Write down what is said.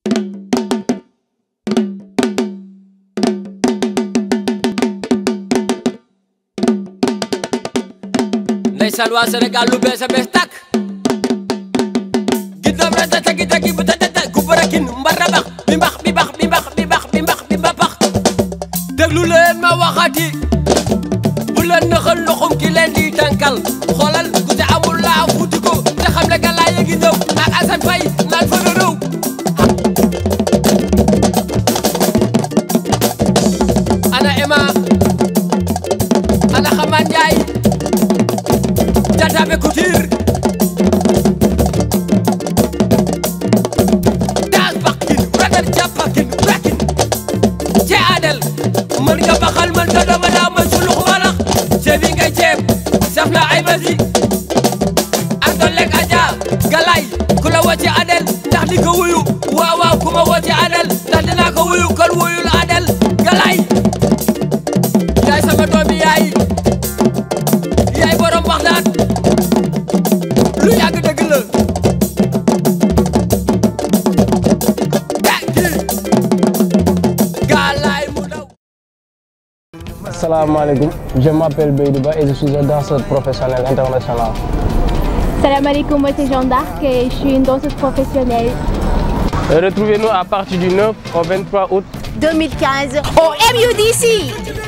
ndeysaan waa Sénégal lu bees a bees tàkk giddam re tata gi tagi bu tata ku barakin mbarabax bi mbax bi bax bi mbax bi bax bi mbax bi mbabax déglu leen ma waxati bu leen naxal loxum ki leen di tànkal xoolal ku te amul laa futi ko te xam ne gàllaa yi ngi ñëw ak Assane Faye naan fa réew ana Emma ana Xaman Njaay Tata be Couture daas bakkin ragal jàppakin rakin ce adel mën nga baxal mën nga dama daa mën sulux walax ceeb yi ngay ceeb saf na ay basi ak doon lekk aja galay ku la woo ci adel ndax di ko wuyu waaw waaw ku ma woo ci adel ndax dinaa ko wuyu kon wuyul adel galay yaay sama doomi yaay yaay borom waxtaan lu yàgg dëgg la gàncax galaay mu daw. Assalamualaikum, je m'appelle Beydouba et je suis un danseur professionnel international. Salam alaikum, moi c'est Jeanne d'Arc et je suis une danseuse professionnelle. Retrouvez-nous à partir du 9 au 23 août 2015 au MUDC.